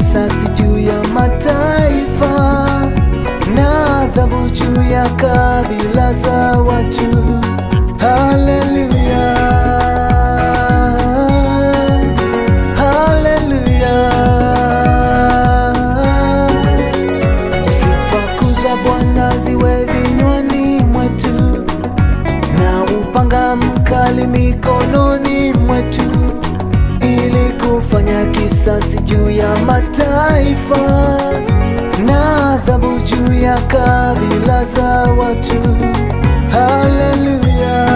kisasi juu ya mataifa na adhabu juu ya kabila za watu. Haleluya, haleluya. Sifa kuu za Bwana ziwe vinywani mwetu na upanga mkali mikononi mwetu, ili kufanya kisasi juu ya mataifa na adhabu juu ya kabila za watu. Haleluya,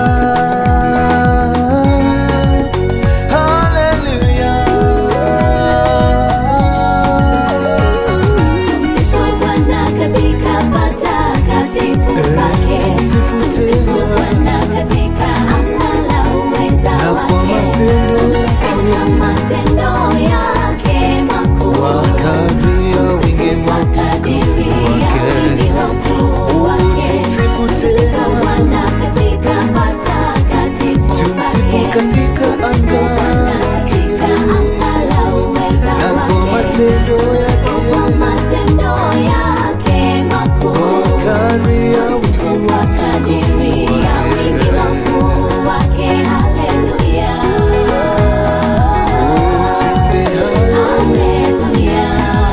haleluya. Tumsifu Bwana katika patakatifu pake. tumsifu Tumsifu tena. Bwana katika anga la uweza Na kwa wake. matendo Tumsifu kwa matendo yake makuu. Wakadri ya wingi wa Wakadiri ya wingi wa ukuu wake. Tumsifu Tumsifu tena. Bwana katika patakatifu Tumsifu pake. katika anga Bwana katika anga la uweza na kwa wake. matendo Kwa yake matendo yake makuu. Wakadri ya wingi wa Wakadiri ya wingi wa ukuu wake. Haleluya. Haleluya.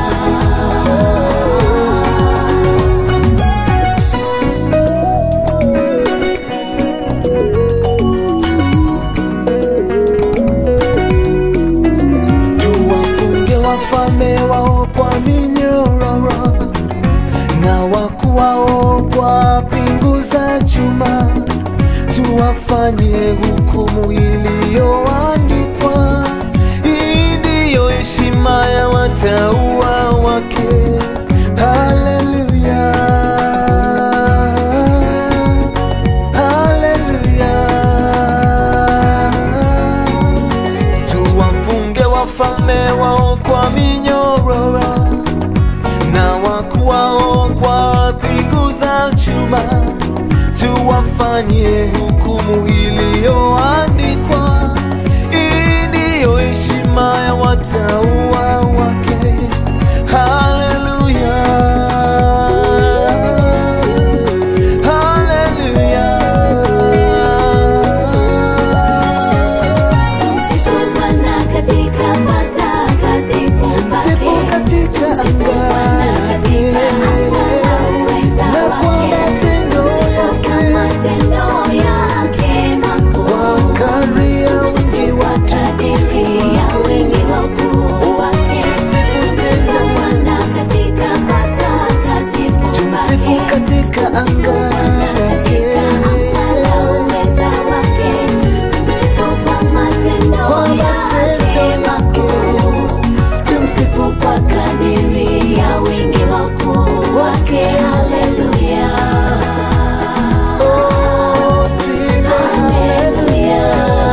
Tuwafunge wafalme wao kwa minyororo na wakuu wao kwa pingu za chuma, tuwafanye hukumu iliyoandikwa. Hii ndiyo heshima ya watauwa wake. Haleluya, haleluya. Tuwafunge wafalme wao kwa minyororo na wakuu wao kwa pingu za chuma, tuwafanye hukumu iliyoandikwa. Hii ndiyo heshima ya watauwa wake. Haleluya, haleluya. Tumsifu Bwana katika patakatifu Tumsifu pake. katika Tumsifu Bwana katika anga la uweza na kwa wake. matendo Tumsifu kwa yake. matendo yake makuu. Kwa kadri ya wingi wa Kadiri ya wingi wa ukuu wake. Tumsifu tena. Tumsifu Bwana katika patakatifu Tumsifu pake. katika anga Bwana katika anga la uweza wake. Tumsifu kwa matendo Kwa matendo yake makuu. Tumsifu kwa kadiri ya wingi wa ukuu wake. Haleluya. Oh, tuimbe Haleluya.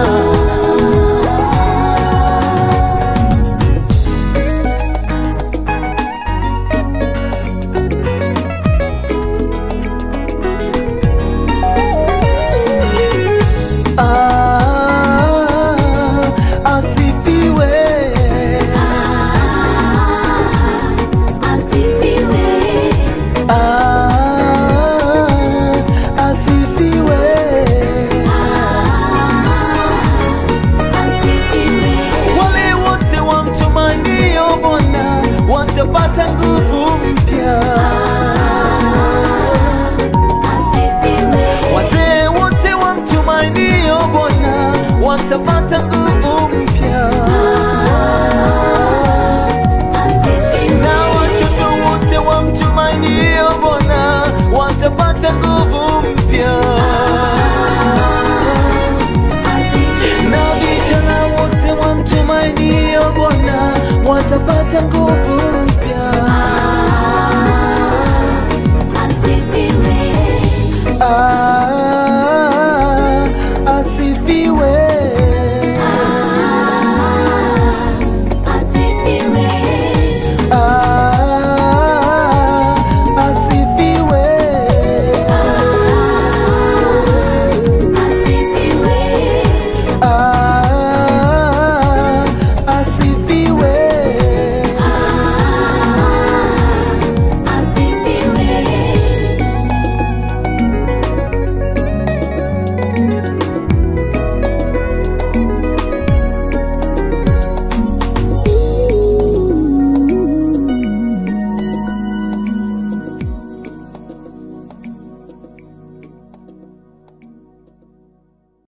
Ah, asifiwe Asifiwe. Ah, asifiwe Asifiwe. wale wote wamtumainio Bwana watapata nguvu mpya. Asifiwe. Wazee wote wamtumainio Bwana watapata nguvu